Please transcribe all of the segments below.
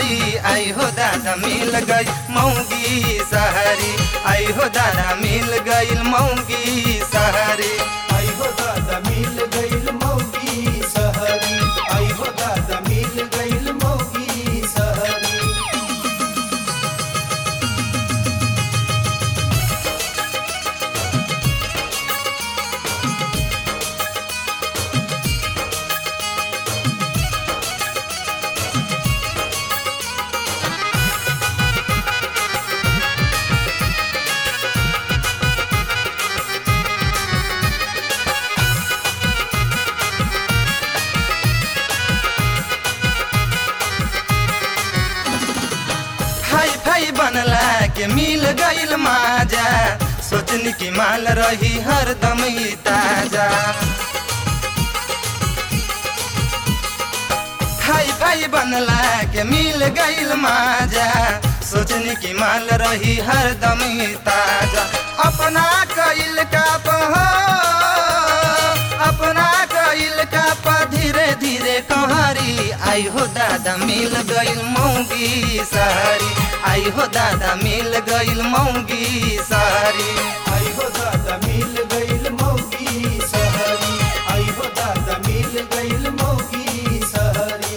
कहरी आई हो दादा मिल गई मौगी सहरी आई हो दादा मिल गई मौगी सहरी आई हो दादा मिल गईल मौगी सहरी आई हो दादा मिल गईल मौगी सहरी हाई फाई बनला के मिल गईल माजा सोचनी की माल रही हरदम ही ताजा हाई फाई बनला के मिल गईल माजा सोचनी की माल रही हरदम ही ताजा अपना कइल का हो अपना कइल का पा धीरे धीरे कहरी आई हो दादा मिल गईल मौगी सारी आई हो दादा मिल गईल मौगी सारी आई हो दादा मिल गईल मौगी सहरी आई हो दादा मिल गईल मौगी सहरी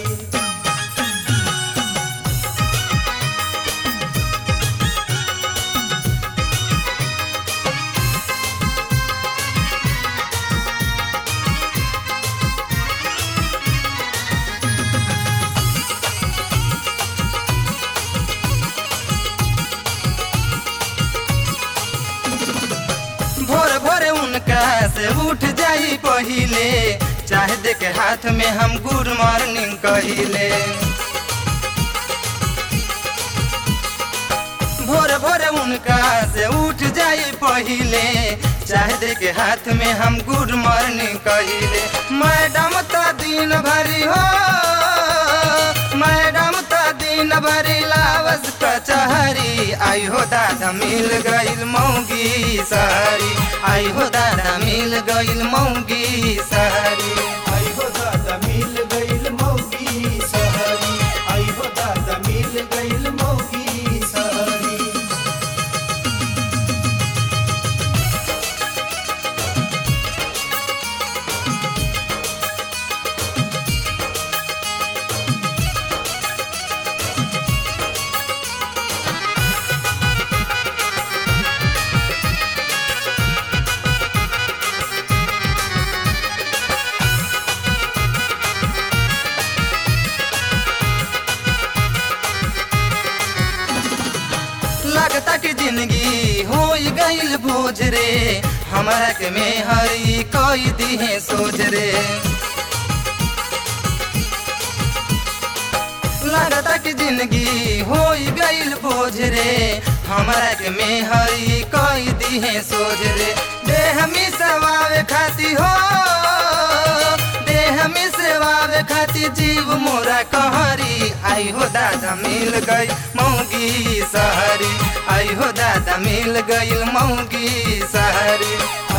भोर भोर उनका से उठ जाई पहिले चाहे देखे हाथ में हम गुड मॉर्निंग कहिले भोर भोर उनका से उठ जाई पहिले चाहे देखे हाथ में हम गुड मॉर्निंग कहिले मैडम तो दिन भरी हो मैडम तो दिन भरी लावस कचहरी आई हो दादा मिल गईल मौगी सारी आई हो दादा मिल गईल मौगी सारी आई हो दादा मिल गईल मौगी सहरी आई हो दादा मिल गईल मौगी सहरी लगता कि जिंदगी हो गईल बोझ रे हमारा के में हरी कोई दिहे सोच रे लगता कि जिंदगी हो गईल बोझ रे हमारा के में हरी कोई दिहे सोच रे देह में सवावे खाती हो देह में सेवावे खाती जीव मोरा कहरी आई हो दादा मिल गई मौगी सहरी आई हो दादा मिल गई मौगी सहरी